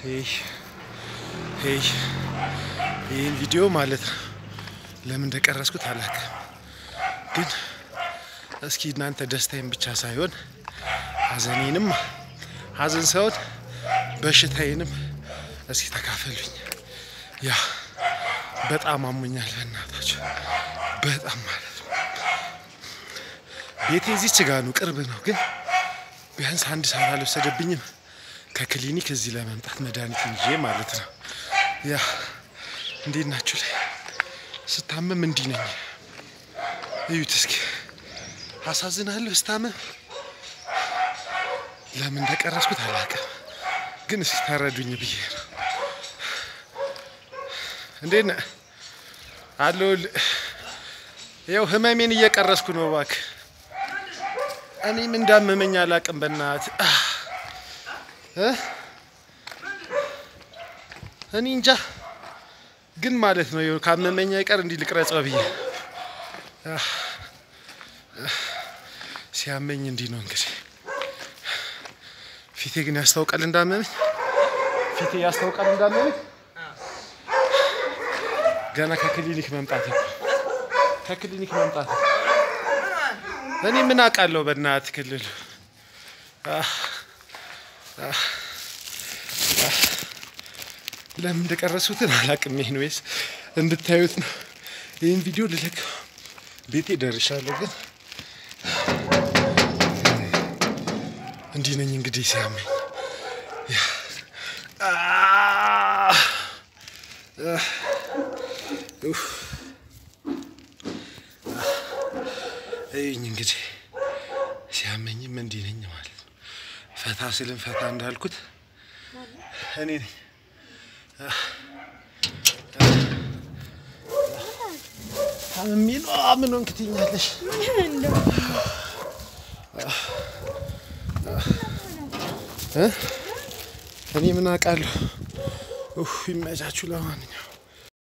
ሄይ ሄይ ይህን ቪዲዮ ማለት ነው ለምን እንደቀረስኩት አላውቅም፣ ግን እስኪ እናንተ ደስታዬን ብቻ ሳይሆን ሀዘኔንም ሀዘን ሳይሆን በሽታዬንም እስኪ ተካፈሉኝ። ያ በጣም አሞኛል፣ በእናታችሁ በጣም ማለት ነው። ቤቴ እዚች ጋ ነው፣ ቅርብ ነው፣ ግን ቢያንስ አንድ ሰዓት አልወሰደብኝም ከክሊኒክ እዚህ ለመምጣት መድኃኒት ይዤ ማለት ነው። ያ እንዴት ናችሁ ላይ ስታመም እንዲህ ነኝ። እዩት እስኪ አሳዝናለሁ። ስታመም ለምን እንደቀረስኩት አላውቅም፣ ግን እስኪ ተረዱኝ ብዬ ነው። እንዴት ነህ? አለሁልህ። ይኸው ህመሜን እየቀረስኩ ነው። እባክህ እኔም እንዳመመኝ አላውቅም። በእናትህ እ እኔ እንጃ ግን ማለት ነው ይኸው ካመመኝ አይቀር እንዲህ ልቅረጸው ብዬ ሲያመኝ እንዲህ ነው እንግዲህ። ፊቴ ግን ያስታውቃል እንዳመመኝ፣ ፊቴ ያስታውቃል እንዳመመኝ። ገና ከክሊኒክ መምጣት ከክሊኒክ መምጣት እኔ ምን አውቃለሁ በእናትህ ክልሉ ለምን እንደቀረሱትን አላውቅም። ይሄን ወይስ እንድታዩት ነው። ይህን ቪዲዮ ልለቅ ቤቴ ደርሻለሁ፣ ግን እንዲህ ነኝ እንግዲህ ሲያመኝ ይህኝ እንግዲህ ሲያመኝም እንዲህ ነኝ ማለት ነው። ፈታ ስልም ፈታ እንዳልኩት እኔ ነኝ። ታምሜ ነው ምን ሆንክ ትይኛለሽ? እኔ ምን አውቃለሁ። ይመቻችሁ። ለማንኛውም